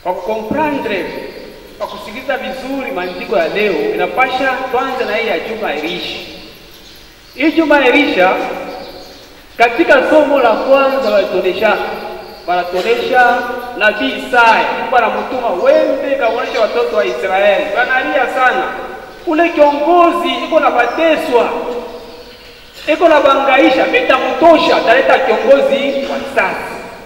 Kwa kukomprendre, kwa kusikiliza vizuri maandiko ya leo, inapasha tuanze na hii ya juma Elisha. Hii juma Elisha, katika somo la kwanza walitonesha wanatonesha nabii Isaya, Mungu anamtuma wende kaonesha watoto wa Israeli, wanalia sana. Ule kiongozi iko na bateswa, iko na bangaisha, vitamtosha, taleta kiongozi wa sasa.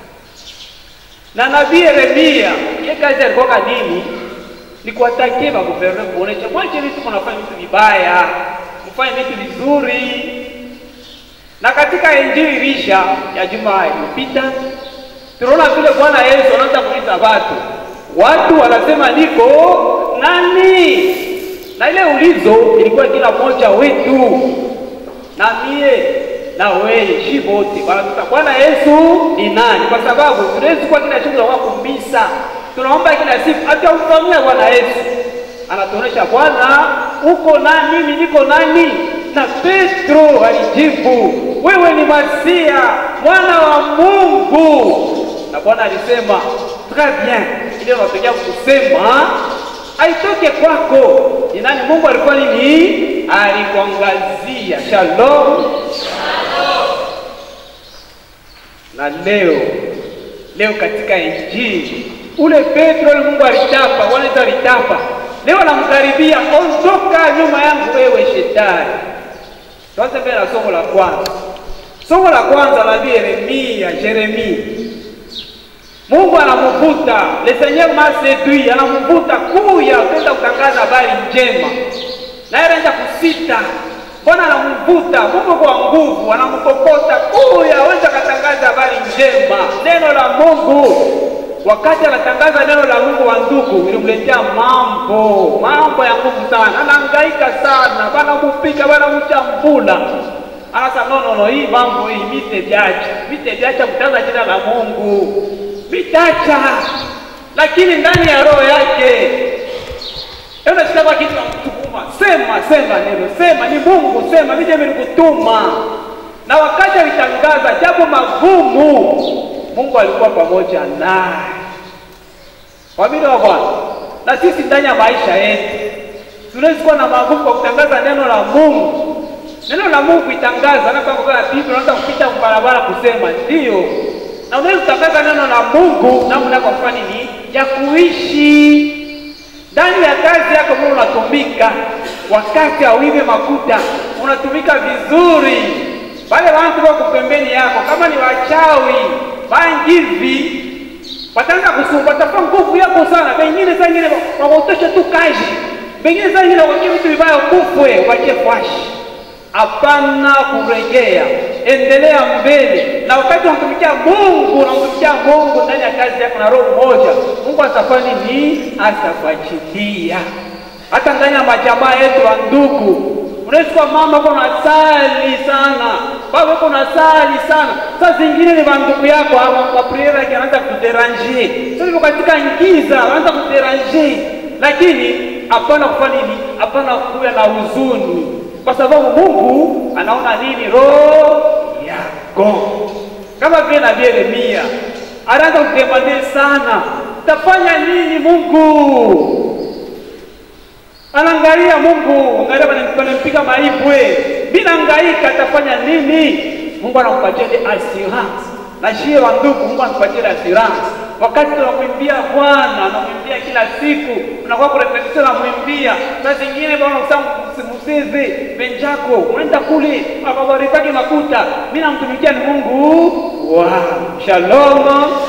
Na nabii Yeremia, ye kazi alikuwa nini? Ni kuwatakia maguverne kuonesha mwache vitu kunafanya vitu vibaya, mfanye vitu vizuri. Na katika injili Elisha ya juma iliyopita tunaona vile Bwana Yesu anaanza kuita watu, watu wanasema niko nani? Na ile ulizo ilikuwa kila mmoja wetu, na mie na wewe, shi wote wanatuta Bwana Yesu ni nani? Kwa sababu tunawezi kuwa kila siku tunakuwa kumbisa, tunaomba kila siku, hata umfamia Bwana Yesu anatuonesha Bwana uko nani? Mimi niko nani? Na Petro alijibu wewe ni Masia mwana wa Mungu na Bwana alisema très bien, ile unatokea kusema aitoke kwako. Ni nani? Mungu alikuwa nini? Alikuangazia. Shalom, shalom. Na leo leo katika Injili ule Petro ule Mungu alitapa, Bwana Yesu alitapa, leo namkaribia, ondoka nyuma yangu wewe shetani. Tuanze mbele na somo la kwanza. Somo la kwanza nabii Yeremia, Yeremia Mungu anamvuta le Seigneur m'a séduit, anamvuta kuya kwenda kutangaza habari njema, naye anaanza kusita. Bwana anamvuta, Mungu kwa nguvu anamkokota kuya, weza katangaza habari njema, neno la Mungu. Wakati anatangaza neno la Mungu, wa ndugu, ilimletea mambo mambo ya nguvu sana, anahangaika sana, bana mupika bana mchambula anasa nonono, hii mambo hii mite vyacha mite vyacha kutangaza jina la Mungu vitacha lakini ndani ya roho yake unasikia kwa kitu namtukuma, sema sema neno, sema ni Mungu, sema mimi ndiye nilikutuma. Na wakati alitangaza jambo magumu, Mungu alikuwa pamoja naye. Wamini wa Bwana, na sisi ndani ya maisha yetu tunaweza kuwa na magumu kwa kutangaza neno la Mungu. Neno la Mungu itangaza na kwa Biblia, unaweza kupita barabara kusema ndio na unaweza kutangaza neno la Mungu namna kwa kufanya nini ya kuishi ndani ya kazi yako. Mungu unatumika wakati auive makuta, unatumika vizuri. Wale watu wako pembeni yako, kama ni wachawi bangivi, wataanza kusumba, watafa nguvu yako sana. Wengine saa ingine wakutosha tu kazi, wengine saa ingine wakie vitu vibaya, kufwe wache kwashi Hapana kuregea, endelea mbele. Na wakati unamtumikia Mungu, unamtumikia Mungu ndani ya kazi yako na roho moja, Mungu atafanya nini? Atakuachilia. Hata ndani ya majamaa yetu wa ndugu, unaweza kuwa mama uko nasali sana, baba uko nasali sana, saa zingine ni bandugu yako kwa priere yake anaanza kuderanjie, sasa katika ngiza anaanza kuderanjie, lakini hapana kufanya nini? Hapana kuwa na huzuni kwa sababu Mungu anaona nini roho yako. Kama vile nabii Yeremia anaanza kudemande sana, tafanya nini Mungu? Anaangalia Mungu, angalia wanampiga maibwe, mimi naangaika, tafanya nini? Mungu anakupatia assurance na shie wa ndugu, Mungu anakupatia assurance wakati tunamwimbia Bwana, anamwimbia kila siku, unakuwa kurepetition, namwimbia saa zingine bwana usamusizi benjako unaenda kule akabaritaki makuta, mimi namtumikia ni Mungu. Wow, shalom